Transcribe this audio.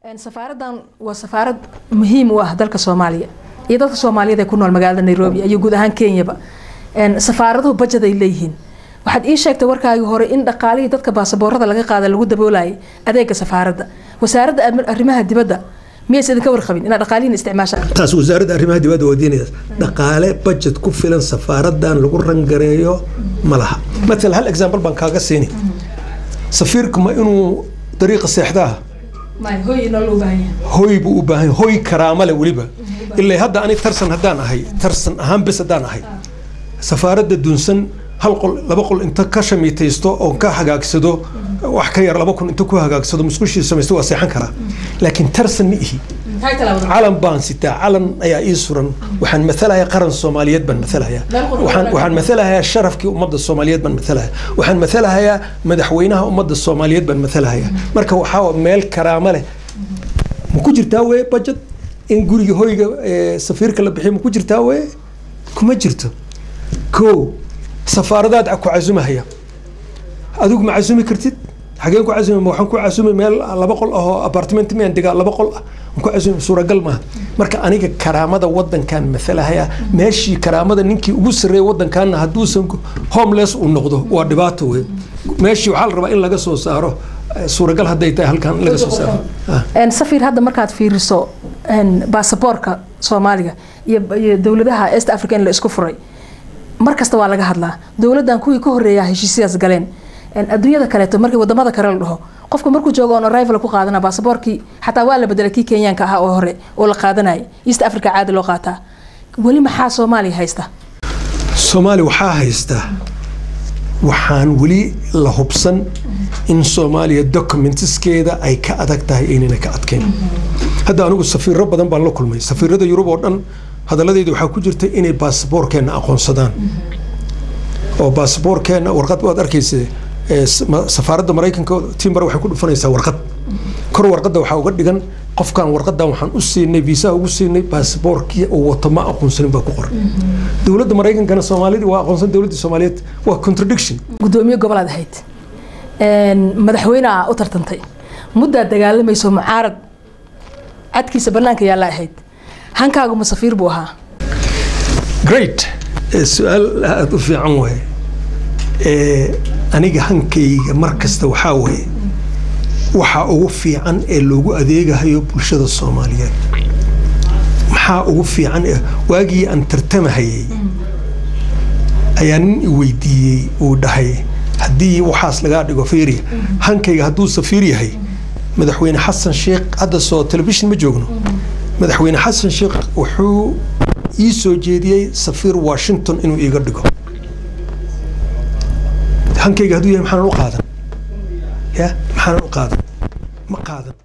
safaaradan waa safaarad muhiim u ah dalka soomaaliya iyo dadka soomaaliyeed ee ku nool magaalada nairobi iyo guud ahaan kenyaba safaaraduhu bajad ay leeyihiin waxaad ii sheegtay warkaagii hore in dhaqaalihii dadka baasaboorada laga qaada lagu daboolayay adeega safaaradda wasaaradda arrimaha dibadda miyaysa idinka warqabin inaad dhaqaalihiin isticmaashaan taas wasaaradda arrimaha dibadda waa diinaysa dhaqaale budget ku filan safaaradan lagu rangareeyo ma laha matal hal example baan kaaga siini safiirku ma inuu dariiqa seexdaa hoy buu u baahan hoy karaamale weliba ilaa hadda ani tarsan haddaan ahay tarsan ahaan bes haddaan ahay safaaradda dunsan hal qol laba qol inta ka shamiitaysto oo ka hagaagsado wax ka yar laba kun inta ku hagaagsado musqushii samaysto waa seexan karaa laakiin tarsan ma ihi calan baan sitaa calan ayaa ii suran waxaan maalayaa qaran soomaaliyeed baan maalayaa waxaan maalahayaa sharafkii ummadda soomaaliyeed baan maalayaa waxaan maalahayaa madaxweynaha ummadda soomaaliyeed baan maalahayaa marka waxaa meel karaamo leh ma ku jirtaa weye bajad in guriga hoyga safiirka la bixiyo ma ku jirtaa weye kuma jirto ko safaaradaad ku casumahaya adigu ma casumi kartid xageen ku casumi waxaan ku casumi meel laba qol ahoo apartment miyan digaa laba qol ah ku casumi suuragal maaha marka aniga karaamada wadankan masalahaya meeshii karaamada ninkii ugu sarreeya wadankaana hadduusan homeless uu noqdo waa dhibaato wey meeshii waxaa la rabaa in laga soo saaro suuragal hadday tahay halkan laga soo saaro safiir hadda markaad fiiriso baasaboorka soomaaliga iyo dowladaha east africa in la isku furay mar kasta waa laga hadlaa dowladdan kuwii ka horeeya heshiisyadaas galeen adduunyada kaleeto markii wadamada kale la dhaho qofka markuu joogo on arrival ku qaadana baasaboorkii xataa waa la bedelay kii kenyaanka ahaa oo hore oo la qaadanayay east africa caadi loo qaataa weli maxaa soomaaliya haysta soomaaliya waxaa haysta waxaan weli la hubsan in soomaaliya documentskeeda ay ka adag tahay aynana ka adkeyn hadda anigu safiiro badan baan la kulmay safiirada yurub oo dhan hadalladeeda waxaa ku jirta inay baasaboorkeenna aqoonsadaan oo baasaboorkeenna warqad waad arkaysa safaaradda maraykanka timbar waxay ku dhufanaysaa warqad kor warqadda waxaa uga dhigan qofkan warqadan waxaan u siinay viisaha ugu siinay baasaboorkii uu wato ma aqoonsanin baa ku qoran dowladda maraykankana soomaalida waa aqoonsan dowladda soomaaliyeed waa contradiction gudoomiye gobolaad ahayd madaxweyne a u tartantay muddaad dagaalamayso mucaarad cadkiisa banaanka yaalla ahayd hankaagu ma safiir buu ahaa great su-aal aada u fiican waay aniga hankayga mar kasta waxaa waye waxaa ugu fiican ee loogu adeegahayo bulshada soomaaliyeed maxaa ugu fiican waagii aan tartamahayay ayaa nin i weydiiyey uu dhahay haddii waxaas lagaa dhigo fiiriya hankayga hadduu safiir yahay madaxweyne xasan sheekh hadda soo telefishin ma joogno madaxweyne xasan sheekh wuxuu ii soo jeediyey safiir washington inuu iiga dhigo hankayga hadduu yahay maxaanan u qaadan ya maxaanan u qaadan ma qaadan